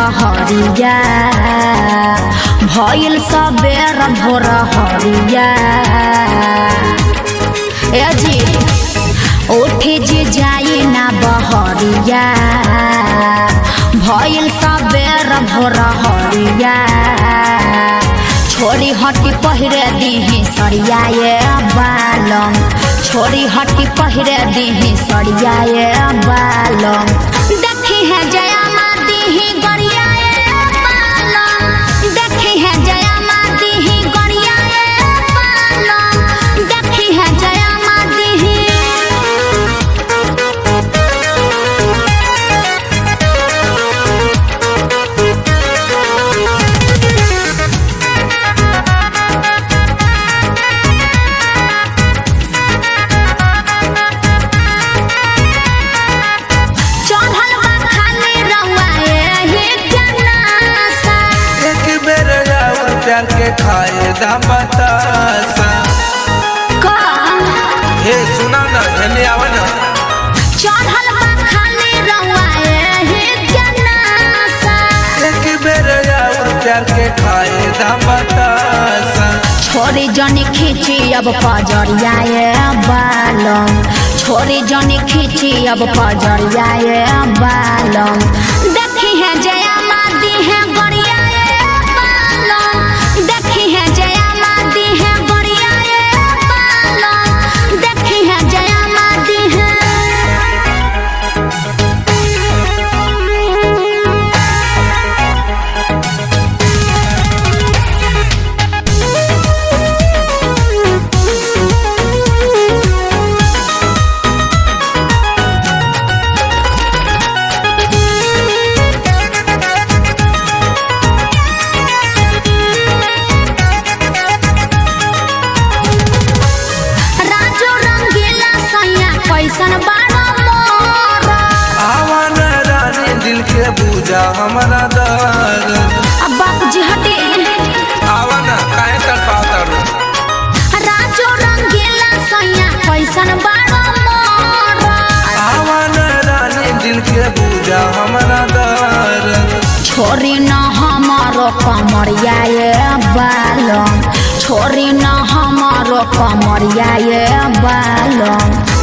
हरिया भइल सबेर भोर हरिया ए जी उठे जे जाई ना बहरिया भइल सबेर भोर हरिया छोरी हटी पहिरे दिही सरिया ये बालम छोरी हटी पहिरे दिही सरिया ये बालम देखी है जया माँ दिही गरिया ये बालम देखी है जया माँ दिही गरिया ये बालम देखी है जया माँ दिही चढ़ल बा खाली रउआ एही जनासा एक बेर और प्यार के खाए दाम बतासा का हे सुना ना हेने आवा ना चढ़ल बा खाली रउआ एही जनासा एक बेर और प्यार के खाए दाम बतासा छोरी जनी खींची अब पजरिया ये बालम छोरी जनी खींची अब पजरिया ये बालम देखी है जया मादी है गरिया ये बालम देखी है जया मादी है गरिया ये बालम देखी है जया मादी है राजू रंगीला सैया कैसन बाड़ा मोर आवा ना रानी दिल के बूझा हमारा दर्द अब बाबूजी हटे आवा ना काहे तड़पाता रो राजू रंगीला सैया कैसन बाड़ा मोर आवा ना रानी दिल के बूझा हमारा दर्द छोरी न हमारो कमरिया ये बालम छोरी न हमारो कमरिया ये बालम